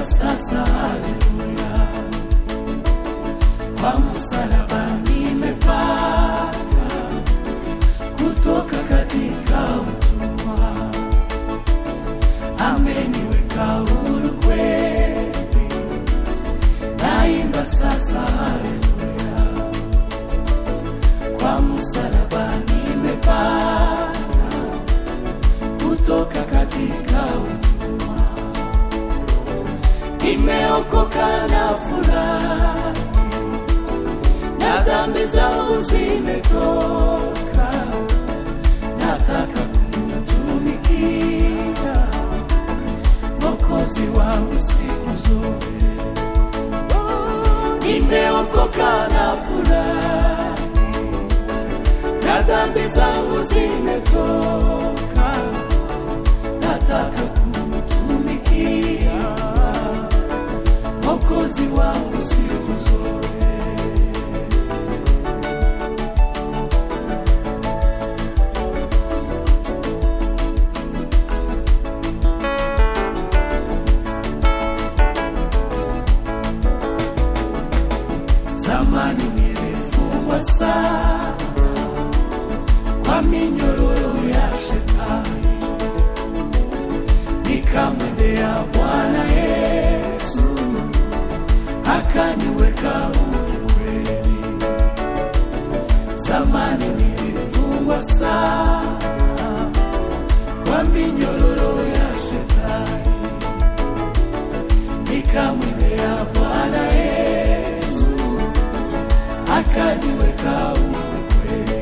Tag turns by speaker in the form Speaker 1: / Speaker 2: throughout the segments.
Speaker 1: sasa haleluya kwa msalaba nimepata kutoka katika utumwa ameniweka huru kweli naimba sasa haleluya kwa msalaba nimepata kutoka katika utumwa nimeokoka na furahi na dhambi zangu zimetoka nataka kumtumikia mokozi wangu siku zote nimeokoka na furahi na dhambi zangu zimetoka nataka kumtumikia mokozi wangu siku zote zamani nilifungwa sana kwa minyororo ya shetani nikamwendea bwana yesu akaniweka huru kweli zamani nilifungwa sana kwa minyororo ya shetani nikamwendea bwana yesu akaniweka huru kweli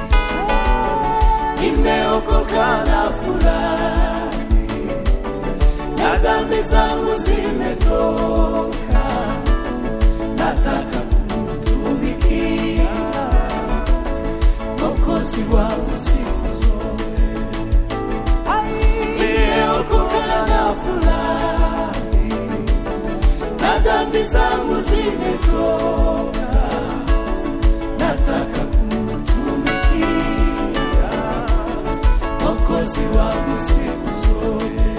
Speaker 1: nimeokoka na furahi na dhambi zangu zimetoka nataka kumtumikia mokozi wangu siku zote nimeokoka na furahi na dhambi zangu zimetoka nataka kumtumikia mokozi wangu siku zote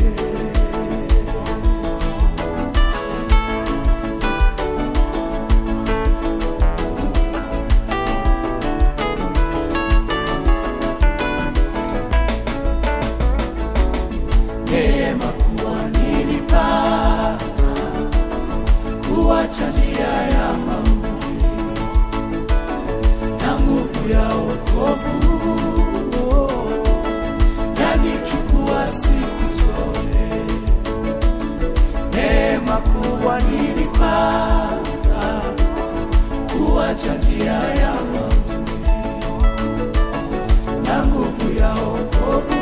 Speaker 1: neema kuwa nilipata kuwacha njia ya mauti na nguvu ya wokovu yanichukua siku zote neema kubwa nilipata kuwacha njia ya mauti na nguvu ya wokovu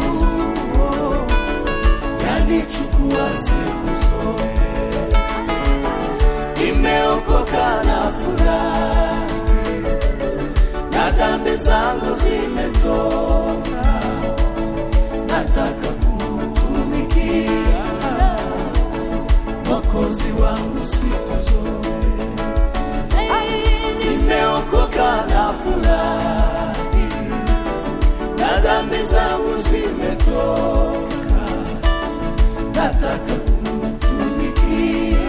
Speaker 1: yanichukua siku zote nimeokoka na furahi na dhambi zangu zimetoka nataka kumtumikia mokozi wangu siku zote nimeokoka na furahi na dhambi zangu zimetoka nataka kumtumikia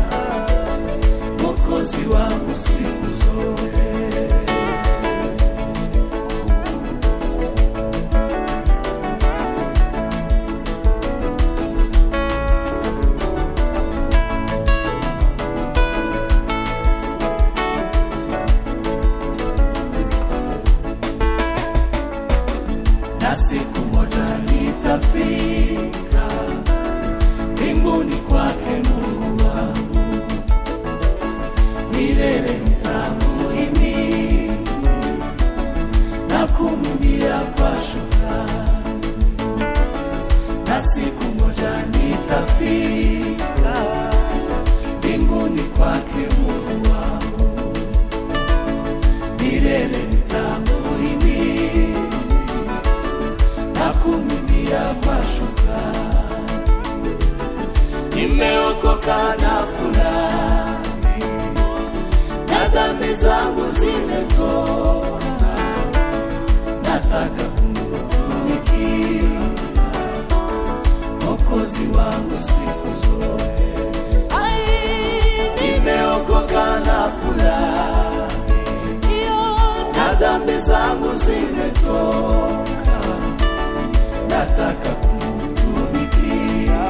Speaker 1: mokozi wangu siku zote na siku moja nitafika mbinguni kwake Mungu wangu, milele nitamuhimidi na kumwimbia kwa shukrani, na siku moja nitafika mbinguni kwake Mungu wangu, milele nitamuhimidi na kumwimbia kwa shukrani. Nimeokoka na furahi, na dhambi zangu zimetoka, nataka kumtumikia Mwokozi wangu siku zote. zangu zimetoka, nataka kumtumikia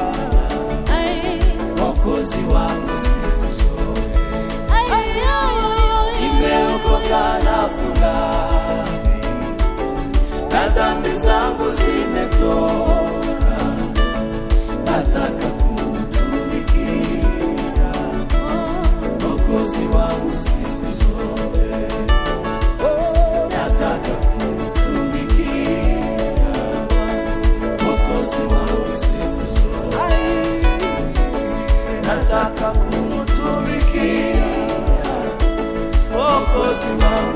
Speaker 1: Mwokozi wangu siku zote. Nimeokoka na furahi, na dhambi zangu zimetoka, nataka kumtumikia Mwokozi wangu siku zote, nataka kumtumikia Mwokozi wangu siku zote, nataka kumtumikia Mwokozi wangu